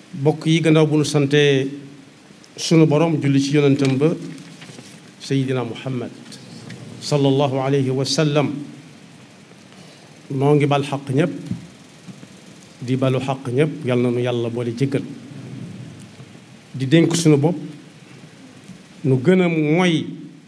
bokk yi gannaaw bu nu sante sunu borom julli ci yonentam ba sayidina muhammad sallallahu alayhi wa sallam noo ngi bal xaq ñépp di balu xaq ñépp yal na nu yàlla boole jéggal di dénk sunu bopp nu gën a moy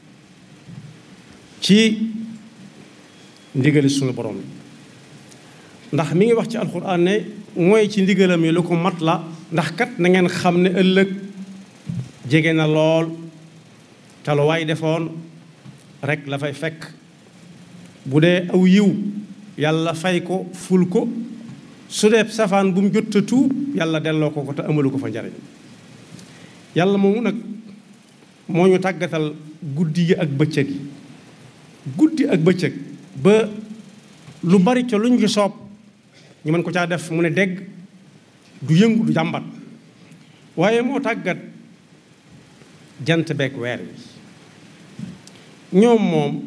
ci ndigali sunu borom ndax mi ngi wax ci alxuraan ne mooy ci ndigalam yi lu ko mat la ndax kat na ngeen xam ne ëllëg jege na lool te lu waay defoon rek la fay fekk bu dee aw yiw yàlla fay ko ful ko su dee safaan bu mu jot a tuub yàlla delloo ko ko te amalu ko fa njariñ yàlla moomu nag moo ñu tàggatal guddi yi ak bëccëg yi guddi ak bëccëg ba lu bari ca luñ ci soob ñu mën ko caa def mu ne dégg du yëngu du jàmbat waaye moo tàggat jant beeg weer wi ñoom moom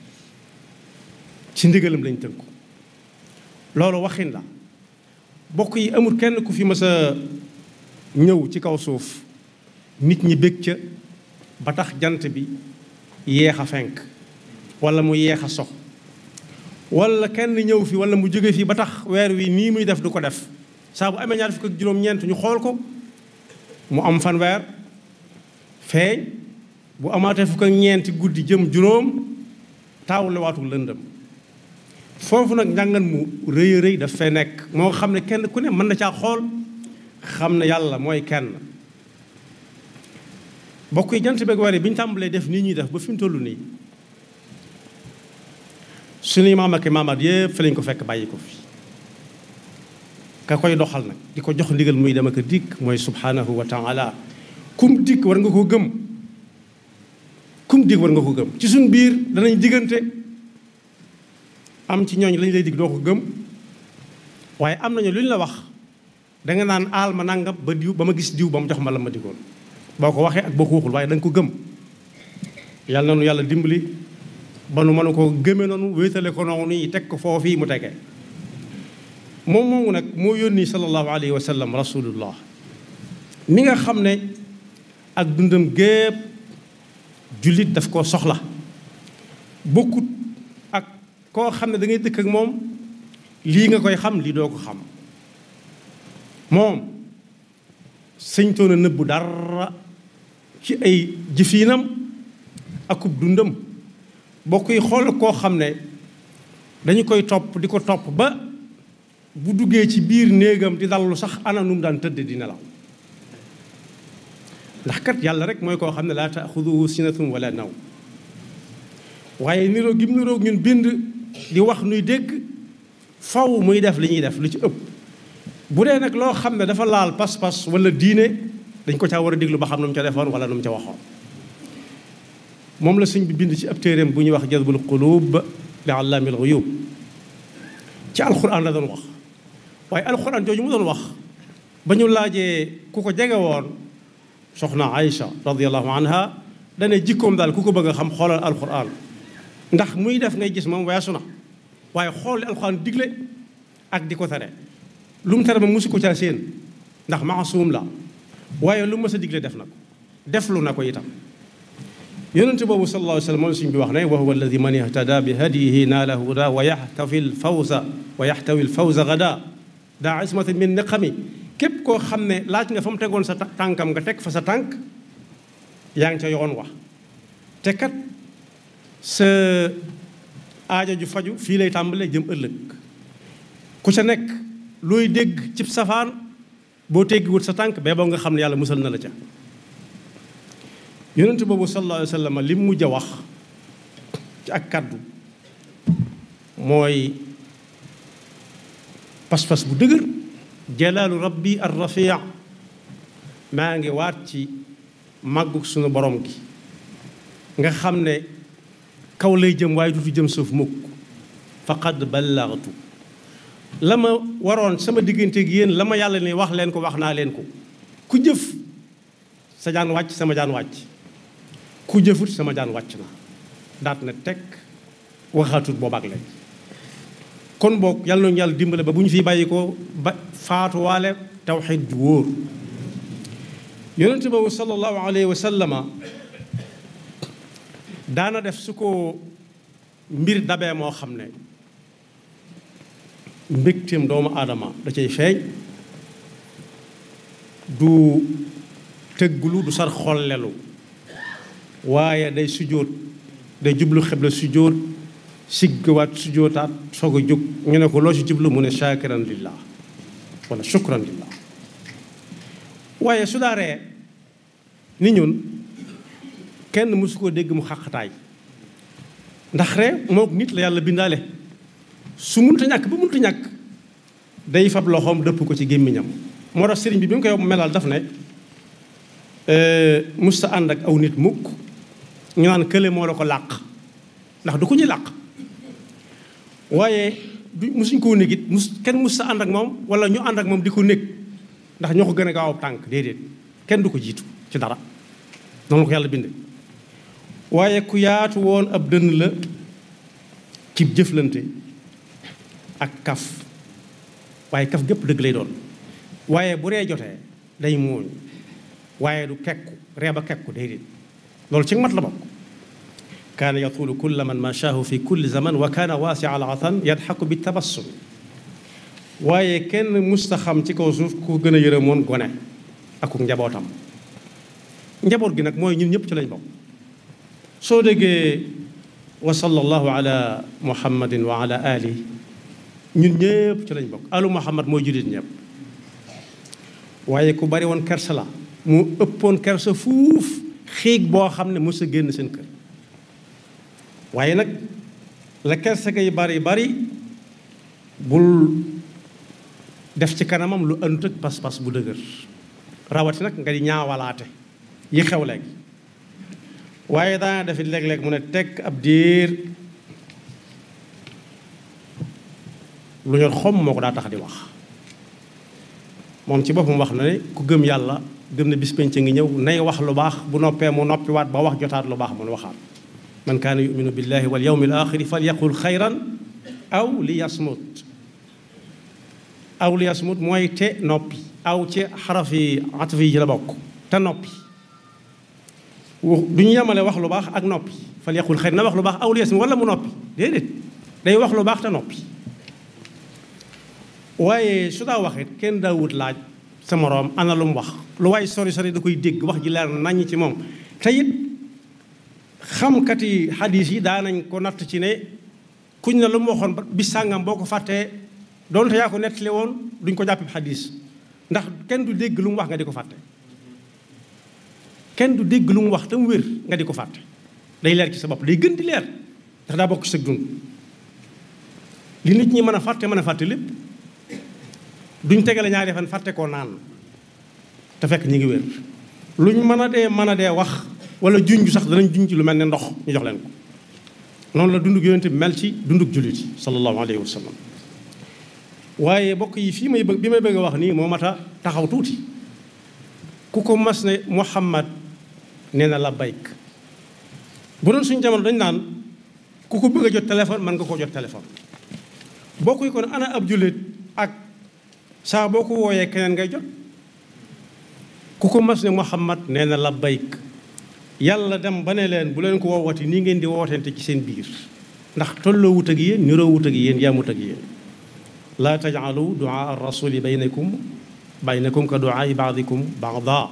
ci ndigalam lañ tënku loolu waxin la bokk yi amul kenn ku fi mës a ñëw ci kaw suuf nit ñi bég ca ba tax jant bi yeex a fenk wala mu yeex a sox wala kenn ñëw fi wala mu jóge fi ba tax weer wi nii muy def du ko def saa bu amee ñaar fukk ak juróom-ñeent ñu xool ko mu am fan weer feeñ bu amaatee fukk ak ñeenti guddi jëm juróom taawule waatul lëndëm foofu nag njàngan mu rëy a rëy daf fee nekk moo xam ne kenn ku ne mën na caa xool xam ne yàlla mooy kenn bokk yi jant beeg weer yi bi ñu tàmbalee def nii ñuy def ba fi mu toll nii suñuy maam ak maamaat yëpp fi lañ ko fekk bàyyi ko fi ka koy doxal nag di ko jox ndigal muy dem ak dikk mooy subhanahu wa taala kum dikk war nga ko gëm kum dikk war nga ko gëm ci suñ biir danañ diggante am ci ñooñ lañ lay dig doo ko gëm waaye am nañu lu ñu la wax danga naan aal ma nangam ba diw ba ma gis diw ba mu jox ma la ma digoon boo ko waxee ak boo ko waxul waaye da nga ko gëm yàlla na nu yàlla dimbali ba nu mën ko gëme noonu wéetale ko noonu yi teg ko foofii mu tege moom moomu nag moo yónni sallallahu alayhi wa sallam rasulullah mi nga xam ne ak dundam gépp jullit daf koo soxla bokkut ak koo xam ne da ngay dëkk ak moom lii nga koy xam lii doo ko xam moom sëñtoon a nëbbu dara ci ay jëfiinam akub dundam bokk yi xool koo xam ne dañu koy topp di ko topp ba bu duggee ci biir néegam di dallu sax ana nu mu daan tëdd di nelaw ndax kat yàlla rek mooy koo xam ne laa taaxuduhu sinatun wala naw waaye niroo gim niroog ñun bind di wax nuy dégg faw muy def li ñuy def lu ci ëpp bu dee nag loo xam ne dafa laal pas-pas wala diine dañ ko caa war a déglu ba xam nu mu ca defoon wala nu mu ca waxoon moom la sëñ bi bind ci ab téeréem bu ñuy wax jazbul qulub li allaamil ghuyub ci alxuraan la doon wax waaye alxuraan jooju mu doon wax ba ñu laajee ku ko jege woon soxna Aïcha radiallahu anha dane jikkoom daal ku ko bëgg a xam xoolal alxuraan ndax muy def ngay gis moom weesu na waaye xool li alxuraan digle ak di ko tere lu mu tere ma musu ko caa séen ndax maasuum la waaye lu mës a digle def na ko deflu na ko itam yonente boobu sallallahu alayhi wa sallam moom suñ bi wax ne wa huwa alladi man ihtada bi hadiyihi naala huda wa yaxtafi lfawza wa yaxtawi lfawza gada daa ismatin min niqami képp koo xam ne laaj nga fa mu tegoon sa tànkam nga teg fa sa tànk yaa ngi ca yoon wax te kat sa aajo ju faju fii lay tàmbalee jëm ëllëg ku ca nekk looy dégg cib safaan boo teggiwut sa tànk bee boo nga xam ne yàlla musal na la ca yonent boobu sallallahu alayhi wa sallam li mu mujj a wax ci ak kàddu mooy pas-pas bu dëgër jalaalu rabbi ar rafia maa ngi waat ci màggu sunu borom gi nga xam ne kaw lay jëm waaye du fi jëm suuf mukk faqad ballaghtu la ma waroon sama diggante gi yéen la ma yàlla ne wax leen ko wax naa leen ko ku jëf sa jaan wàcc sama jaan wàcc ku jëfut sama jaan wàcc na daat na teg waxaatut boobaak léegi kon boog yàlla nañu yàlla dimbale ba bu ñu fi bàyyi ko ba faatuwaale tawxiid ju wóor yonente boobu sallallahu alayhi wa sallama daana def su ko mbir dabee moo xam ne mbégteem doomu aadama da cay feeñ du tëggulu du sar xollelu waaye day sujjóot day jublu xibla sujjóot siggawaat sujjóotaat soog a jóg ñu ne ko loo ci jublu mu ne shaakiran lillah wala shukran lillah waaye su daaree ni ñun kenn mësu koo dégg mu xaqataay ndax ree mook nit la yàlla bindaale su munta ñàkk ba munta ñàkk day fab loxoom dëpp ko ci gémmiñam moo tax sëriñ bi bi mu koy melal daf ne musta ànd ak aw nit mukk ñu naan kële moo la ko làq ndax du ko ñuy làq waaye du musuñ koo nekk it mus kenn musta ànd ak moom wala ñu ànd ak moom di ko nekk ndax ñoo ko gën a gaaw ab tànk déedéet kenn du ko jiitu ci dara noonu la ko yàlla binde waaye ku yaatu woon ab dënn la ci jëflante ak kaf waaye kaf gépp dëgg lay doon waaye bu ree jotee day muuñ waaye du kekku ree ba kekku déedéet loolu ci mat la bokk kaana yatulu kulla man mashaahu fi kulli zaman wa kaana waasi al atan yadxaku bi tabassum waaye kenn musta xam ci kaw suuf ku gën a yërëmoon gone ak ku njabootam njaboot gi nag mooy ñun ñëpp ci lañ bokk soo déggee wa sallallahu ala muhammadin wa ala ali ñun ñëpp ci lañ bokk alu muhammad mooy jullit ñëpp waaye ku bari woon kersa la mu ëppoon kersa fuuf xiig boo xam ne mos a génn seen kër waaye nag la kersa gay bari bari bul def ci kanamam lu ënt ak pas-pas bu dëgër rawati nag nga di ñaawalaate yi xew léegi waaye daana defit léeg-léeg mu ne tekk ab diir lu ñor xom moo ko daa tax di wax moom ci boppam wax na ne ku gëm yàlla gëm ne bis penc ngi ñëw nay wax lu baax bu noppee mu noppiwaat ba wax jotaat lu baax mun waxaat man kaana yuminu billahi wal yawmi al axiri fal yaqul xayran aw li yasmut aw li yasmut mooy te noppi aw ci xaraf yi ataf yi ci la bokk te noppi du ñu yemale wax lu baax ak noppi fal yaqul xayran na wax lu baax aw li yasmut wala mu noppi déedéet day wax lu baax te noppi waaye su daa waxit kenn daawut laaj sa moroom ana lu mu wax lu waay sori sori da koy dégg wax ji leer naññ ci moom te it xamkati xadiis yi daanañ ko natt ci ne kuñ ne lu mu waxoon bis sàngam boo ko fàttee doonte yaa ko nettali woon duñ ko jàppee xadiis ndax kenn du dégg lu mu wax nga di ko fàtte kenn du dégg lu mu wax te mu wér nga di ko fàtte day leer ci sa bopp day gën di leer ndax daa bokk ci sa dund li nit ñi mën a fàtte mën a fàtte lépp duñ tegale ñaari fan fàtte koo naan te fekk ñi ngi wér luñ mën a dee mën a dee wax wala junj sax danañ junj lu mel ne ndox ñu jox leen ko noonu la dundug yonente bi mel ci dundug jullit yi sallallahu alayhi wa sallam waaye bokk yi fii may bëgg bi may bëgg a wax nii moo mat a taxaw tuuti ku ko mas ne Muhammad nee na la bayk bu doon suñu jamono dañ naan ku ko bëgg a jot téléphone mën nga koo jot téléphone bokk yi kon ana ab jullit ak saa boo ko wooyee keneen ngay jot ku ko mas ne Muhammad nee na la bayk yàlla dem ba ne leen bu leen ko woowati nii ngeen di wootente ci seen biir ndax tolloo wut ak yéen niroo wut ak yéen yaamut ak yéen laa tajcalu duaa arrasuli baynakum baynakum ka duaai baadikum baada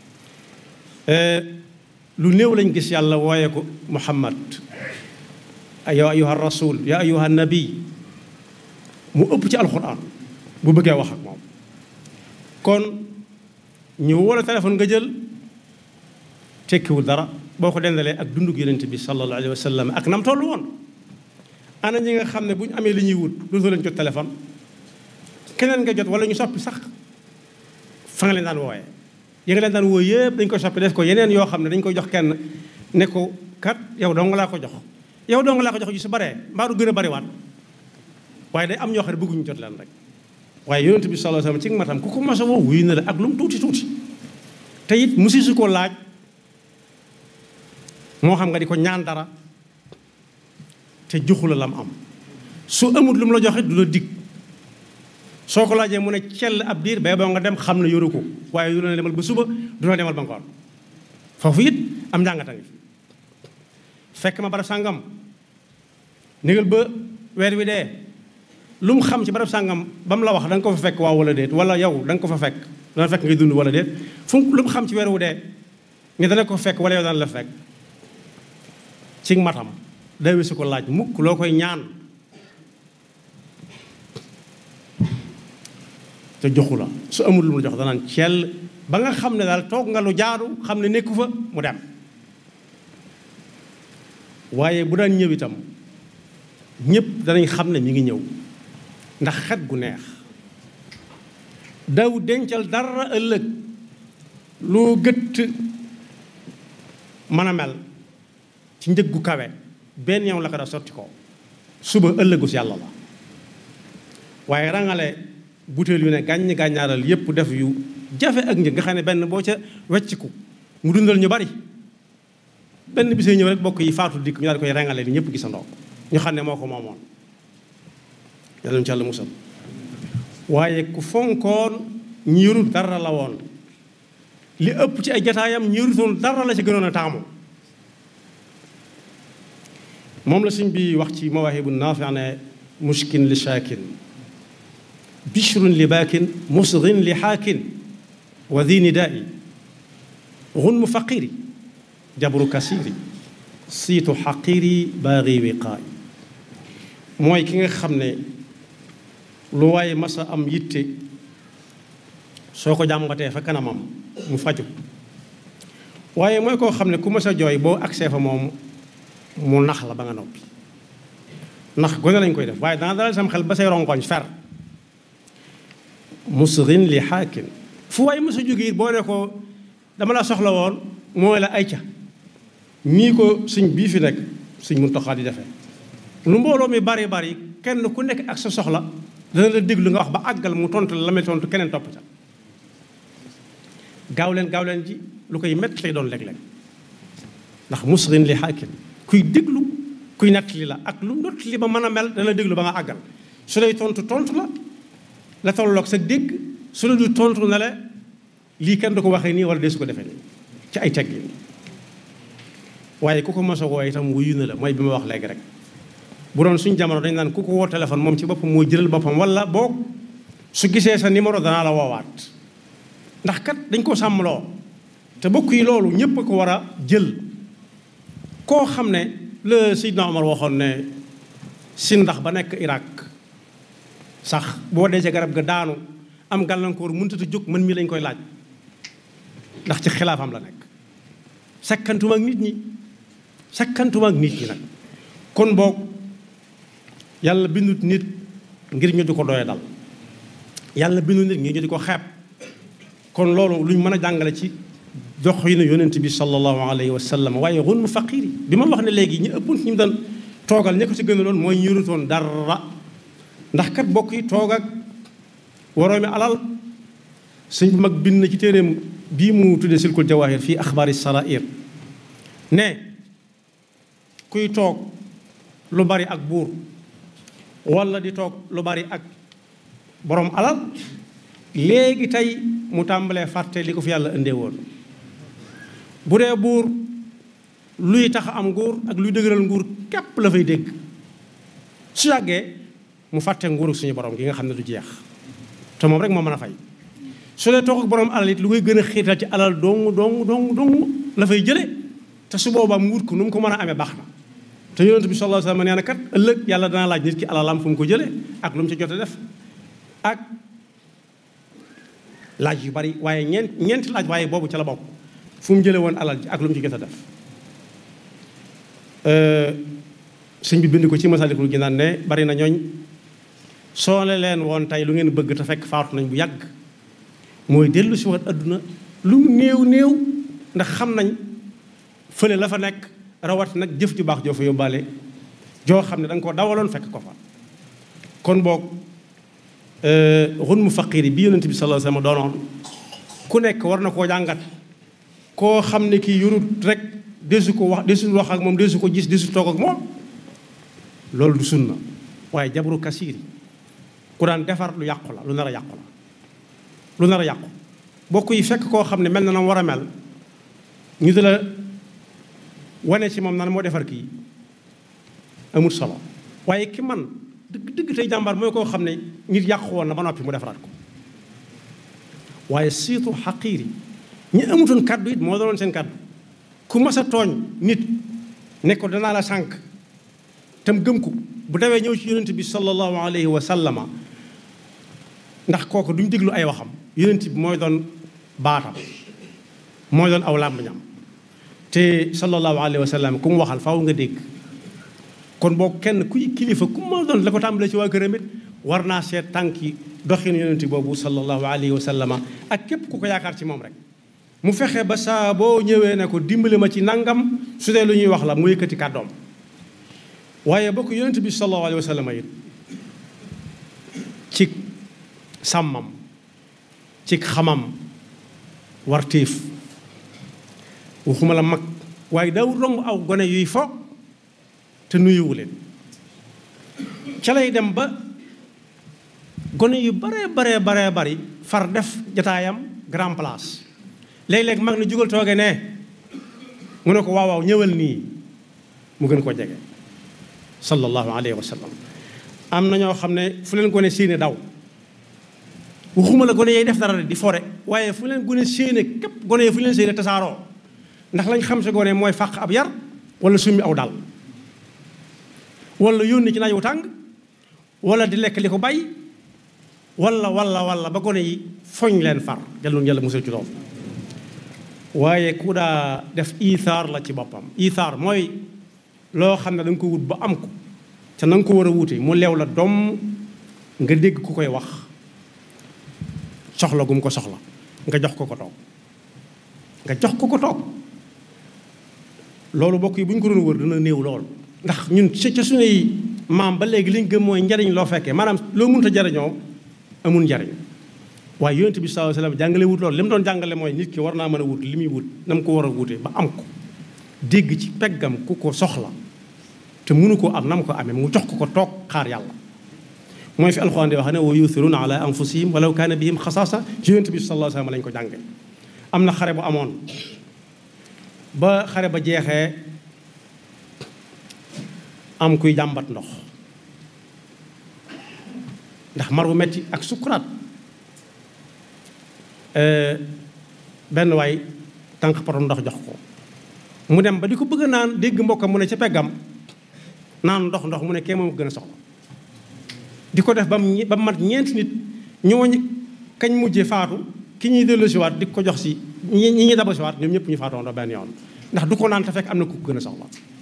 lu néew lañ gis yàlla wooye ko muhammad ya ayuha rasul ya ayuha nabi mu ëpp ci alquran bu bëggee wax ak moom kon ñu wala téléphone nga jël tekkiwul dara boo ko dendalee ak dundug yonent bi sallallahu alayhi wa sallam ak nam toll woon ana ñi nga xam ne bu ñu amee li ñuy wut dootoo leen jot téléphone keneen nga jot wala ñu soppi sax fa nga leen daan wooyee yi nga leen daan woo yëpp dañ koy soppi def ko yeneen yoo xam ne dañ koy jox kenn ne ko kat yow dong laa ko jox yow dong laa ko jox ju su baree mbaa du gën a bariwaat waaye day am ñoo xam ne bëgguñu jot leen rek waaye yonent bi sallallahu alayhi wa sallam ci matam ku ko mos a woo wuyu na la ak lu mu tuuti tuuti te it musi su ko laaj moo xam nga di ko ñaan dara te joxu la lam am su amut lu mu la joxe du la dig soo ko laajee mu ne cell ab diir ba boo nga dem xam ne yoru ko waaye du la demal ba suba du la demal ba ngoon foofu it am njàngata ngi fekk ma barab sàngam négal ba weer wi dee lu mu xam ci barab sàngam ba mu la wax da nga ko fa fekk waaw wala déet wala yow da nga ko fa fekk dana fekk ngay dund wala déet fu lu mu xam ci weer wu dee nga dana ko fekk wala yow dana la fekk ci matam day wisu ko laaj mukk loo koy ñaan te joxu la su amul lu mu jox danaan cell ba nga xam ne daal toog nga lu jaadu xam ne nekku fa mu dem waaye bu daan ñëw itam ñëpp danañ xam ne mi ngi ñëw ndax xet gu neex daw dencal dara ëllëg lu gëtt mën a mel ci njëg gu kawe benn yow la ko def sotti ko suba ëllëgus yàlla la waaye rangale butéel yu ne gàññ gàññaaral yépp def yu jafe ak njëg nga xam ne benn boo ca wecciku mu dundal ñu bari benn bisee ñëw rek bokk yi faatu dikk ñu daal koy rangale ni ñëpp gisandoo ñu xam ne moo ko moomoon yàlla ci yàlla musal waaye ku fonkoon ñiirut dara la woon li ëpp ci ay jataayam ñiirutoon dara la ci gënoon a taamu moom la sëñ bi wax ci mawaahibu naafi ne mushkin li shaakin bishrun li baakin musgin li xaakin wa di nidaai gunmu faqiri jabru kasiri siitu xaqiri baagi wiqaay mooy ki nga xam ne lu waaye masa am yitte soo ko jàmbatee fa kanamam mu faju waaye mooy koo xam ne ku masa jooy boo agsee fa moom mu nax la ba nga noppi ndax gone lañ koy def waaye dana dalal sam xel ba say rongoñ fer musrin li xaakin fu waaye mësa jóge it boo ne ko dama la soxla woon mooy la ay ca nii ko suñ bii fi nekk suñ Muntaxa di defee lu mbooloo mi bari bari kenn ku nekk ak sa soxla dana la déglu nga wax ba àggal mu tontu la la may tontu keneen topp ca gaaw leen gaaw leen ji lu koy métti lay doon léeg-léeg ndax musrin li xaakin kuy déglu kuy nettali la ak lu not li ba mën a mel dana déglu ba nga àggal su lay tontu tontu la la tolloog sa dégg su la du tontu na la lii kenn du ko waxee nii wala dee su ko defee nii ci ay teggin waaye ku ko mos a woo itam wuyu na la mooy bi ma wax léegi rek bu doon suñ jamono dañ naan ku ko woo téléphone moom ci boppam moo jëlal boppam wala boog su gisee sa numéro danaa la woowaat ndax kat dañ ko sàmmloo te bokk yi loolu ñépp a ko war a jël koo xam ne la Seydina Omar waxoon ne si ndax ba nekk Irak sax boo dee ca garab ga daanu am gàllankoor mënut a jóg mën mi lañ koy laaj ndax ci xilaafam la nekk sakkantuma ak nit ñi sakkantuma ak nit ñi nag kon boog yàlla bindut nit ngir ñu di ko doye dal yàlla bindut nit ngir ñu di ko xeeb kon loolu luñ mën a jàngale ci jox yi ne yonent bi sallallahu alayhi wa sallam waaye xun mu faqiir yi bi ma wax ne léegi ñu ëpp ñu doon toogal ña ko ci gën a doon mooy ñu yorutoon dara ndax kat bokk yi toog ak waroomi alal sëñ bu mag bind na ci téeréem bii mu tuddee silkul jawahir fii axbaari sarair ne kuy toog lu bari ak buur wala di toog lu bari ak borom alal léegi tey mu tàmbalee fàtte li ko fi yàlla indee woon bu dee buur luy tax am nguur ak luy dëgëral nguur képp la fay dégg su yàggee mu fàtte nguuru suñu borom gi nga xam ne du jeex te moom rek moo mën a fay su dee toog ak borom alal it lu koy gën a xiital ci alal dong dong dong dong la fay jële te su boobaa mu wut ko nu mu ko mën a amee baax na te yonent bi sallallahu alayhi wa sallam nee na kat ëllëg yàlla dana laaj nit ki alalam fu mu ko jëlee ak lu mu ci jot a def ak laaj yu bari waaye ñeent ñeenti laaj waaye boobu ca la bokk fu mu jëlee woon alal ji ak lu mu ci jot a def sëñ bi bind ko ci Masaalikul Jinaan ne bari na ñooñ soo ne leen woon tey lu ngeen bëgg te fekk faatu nañ bu yàgg mooy dellu si waat adduna lu mu néew néew ndax xam nañ fële la fa nekk rawat nag jëf ju baax joo fa yóbbaale joo xam ne da nga ko dawaloon fekk ko fa kon boog xun mu faqiir bi yonent bi sallallahu alayhi wasallam doonoon ku nekk war na koo jàngat koo xam ne kii yurut rek desu ko wax desul wax ak moom desu ko gis desu toog ak moom loolu du sunna waaye jabru kasiiri ku daan defar lu yàqu la lu nar a yàqu la lu nar a yàqu bokk yi fekk koo xam ne mel na na war a mel ñu di la wane ci moom nan moo defar kii amul solo waaye ki man dëgg dëgg tey jàmbaar mooy koo xam ne nit yàqu woon na ba noppi mu defaraat ko waaye surtout xaqiir yi ñi amutoon kàddu it moo doon seen kàddu ku mas a tooñ nit ne ko danaa la sànq tam gëm ko bu dawee ñëw ci yonent bi sallallahu alayhi wa sallama ndax kooku duñ déglu ay waxam yonent bi mooy doon baatam mooy doon aw làmmiñam te sallallahu alayhi wa sallam ku mu waxal faaw nga dégg kon boo kenn kuy kilifa ku ma doon la ko tàmbalee ci waa këram it war naa seet tànki doxin yonent boobu sallallahu alayhi wa sallama ak képp ku ko yaakaar ci moom rek mu fexe ba saa boo ñëwee ne ko dimbali ma ci nangam su dee lu ñuy wax la mu yëkkati kàddoom waaye bokk yonent bi sallallahu alayhi wa sallama it ci sàmmam ci xamam wartiif waxuma la mag waaye daw romb aw gone yuy fo te nuyuwu leen ca lay dem ba gone yu baree baree baree bari far def jataayam grand place léeg-léeg mag na jugal tooge ne mu ne ko waaw waaw ñëwal nii mu gën ko jege sallallahu alayhi wa sallam am na ñoo xam ne fu leen gone séene daw waxuma la gone yay def dara di fore waaye fu leen gone séene képp gone yi fu leen séene tasaaroo ndax lañ xam si gone mooy fàq ab yar wala summi aw dal wala yónni ci naaj wu tàng wala di lekk li ko bay wala wala wala ba gone yi foñ leen far jàlloon yàlla musal ci loolu waaye ku daa def iisaar la ci boppam iisaar mooy loo xam ne da nga ko wut ba am ko te na nga ko war a wute mu leew la doom nga dégg ku koy wax soxla gum ko soxla nga jox ko ko toog nga jox ko ko toog loolu bokk yi bu ñu ko doon wër dana néew lool ndax ñun ci ca suñuy maam ba léegi li ñu gëm mooy njariñ loo fekkee maanaam loo mënut a jariñoo amul njariñ waaye yonent bi sallallahu alayhi wasallam jàngale wut loolu li mu doon jàngale mooy nit ki war naa mën a wut li muy wut na mu ko war a wutee ba am ko dégg ci peggam ku ko soxla te mënu ko am na mu ko amee mu jox ko ko toog xaar yàlla mooy fi alxuraan di wax ne wa yuthiruna ala anfusihim walaw kaana bihim xasaasa ci yonent bi sallallahu alayhi wasallam lañ ko jànge am na xare bu amoon ba xare ba jeexee am kuy jàmbat ndox ndax mar bu metti ak sukkuraat benn waay tànk potom ndox jox ko mu dem ba di ko bëgg a naan dégg mbokkam mu ne ca peggam naan ndox ndox mu ne kee moom gën a soxla di ko def ba mu ba mu mat ñeenti nit ñooñu kañ mujjee faatu ki ñuy delloosiwaat di ko jox si ñi ñi ñuy dabasiwaat ñoom ñëpp ñu faatoo ndox benn yoon ndax du ko naan te fekk am na ku ko gën a soxla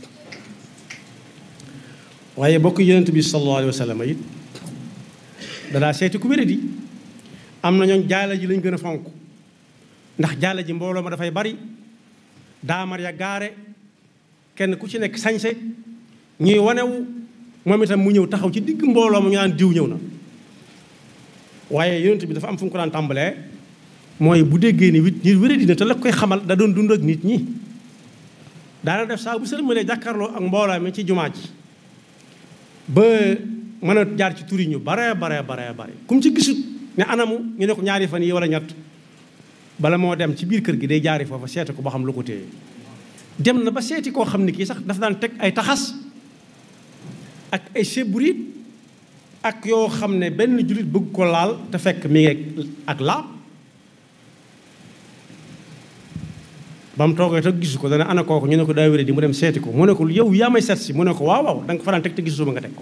waaye bokk yonent bi sallallahu alayhi wa sallam it dadaa seeti ku wéradi am na ñooñ jaala ji lañ gën a fonk ndax jaala ji mbooloo ma dafay bari daamar ya gaare kenn ku ci nekk sañse ñuy wanewu moom itam mu ñëw taxaw ci digg mbooloo ma ñu naan diw ñëw na waaye yonent bi dafa am fu mu ko daan tàmbalee mooy bu déggee ni wit nit wéradi na te la koy xamal da doon dund ak nit ñi daana def saa bu sëlmalee jàkkaarloo ak mbooloo mi ci jumaa ji ba mën a jaar ci turi ñu bare bare bare bare kum ci gisut ne anamu ñu ne ko ñaari fan yi wala ñett bala moo dem ci biir kër gi day jaari foofa seeti ko ba xam lu ko téye dem na ba seeti koo xam ne kii sax dafa daan teg ay taxas ak ay seburiit ak yoo xam ne benn jullit bëgg ko laal te fekk mi ngi ak laab ba mu toogee te gisu ko dana ana kooku ñu ne ko daa wéré di mu dem seeti ko mu ne ko yow yaa may seet si mu ne ko waaw waaw da nga ko fa daan teg te gisu suma nga teg ko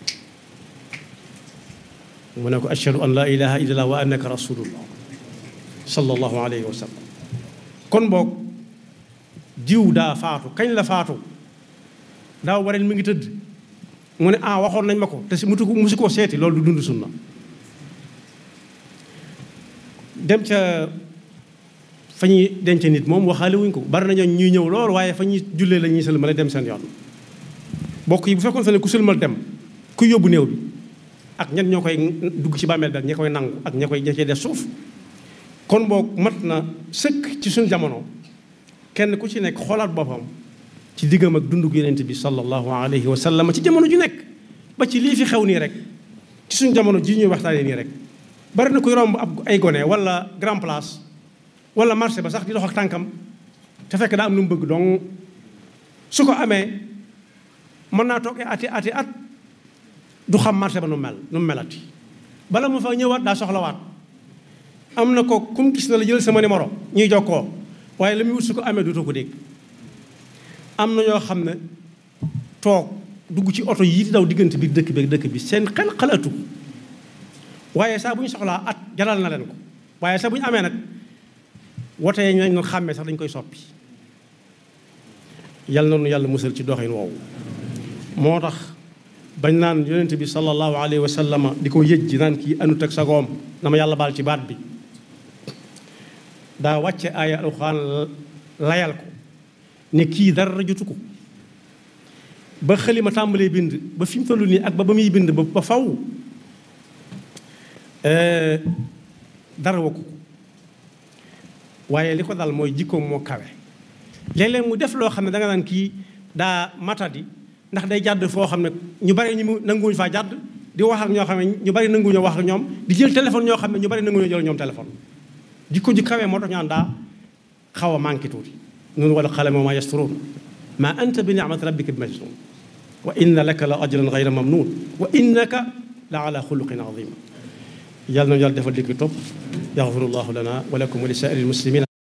mu ne ko ashhadu an la ilaha illallah wa annaka rasulullah sallallahu alayhi wa sallam kon boog jiw daa faatu kañ la faatu daaw wareen mi ngi tëdd mu ne ah waxoon nañ ma ko te si mutu ko musu koo seeti loolu du dund sunna dem ca fa ñuy denc nit moom waxaale wuñ ko bari nañoo ñuy ñëw lool waaye fa ñuy jullee la ñuy sëlmale dem seen yoon bokk yi bu fekkoon fa ne ku sëlmal dem ku yóbbu néew bi ak ñan ñoo koy dugg ci bàmmeel bi ak ña koy nangu ak ña koy ña cee def suuf kon boog mat na sëkk ci suñu jamono kenn ku ci nekk xoolaat boppam ci diggam ak dundug yonent bi sallallahu alayhi wa sallam ci jamono ju nekk ba ci lii fi xew nii rek ci suñ jamono ji ñuy waxtaanee nii rek bari na kuy romb ab ay gone wala grand place wala marché ba sax di dox ak tànkam te fekk daa am lu mu bëgg donc su ko amee mën naa toog ati ati at du xam marché ba nu mel nu mu melati bala mu fa ñëwaat daa soxlawaat am na ko kum gis na la jël sama numéro ñuy jokkoo waaye la muy wut su ko amee duutoo ko dégg am na ñoo xam ne toog dugg ci oto yii di daw diggante bi dëkk bi dëkk bi seen xel xalaatu waaye saa bu ñu soxlaa at jaral na leen ko waaye saa bu ñu amee nag wote yi ñu leen xàmmee sax dañ koy soppi yal na nu yàlla musal ci doxin woowu moo tax bañ naan yonent bi sallallahu alayhi wa sallama di ko yëj ji naan kii anut ak sagoom na ma yàlla baal ci baat bi daa wàcce aaya alxuraan layal ko ne kii dara jotu ko ba xalima tàmbalee bind ba fi mu toll nii ak ba ba muy bind ba ba faw dara wakku ko waaye li ko dal mooy jikkoom moo kawe léeg-léeg mu def loo xam ne da nga naan kii daa matadi ndax day jàdd foo xam ne ñu bari ñu mu nanguwuñu faa jàdd di wax ak ñoo xam ne ñu bari nanguwuñu wax ak ñoom di jël téléphone ñoo xam ne ñu bari nanguwuñu jël ñoom téléphone jikko ji kawe moo tax ñu naan daa xaw a manqué tuuti noonu wala xale moo ma yasturuun ma anta bi ni'mati rabbika bi majnun wa inna laka la ajran gayra mamnun wa innaka la ala xuluqin azim yàlla nañu yàlla defal dikki topp yaxfirullahu lana wa lakum wa li saa'iril muslimin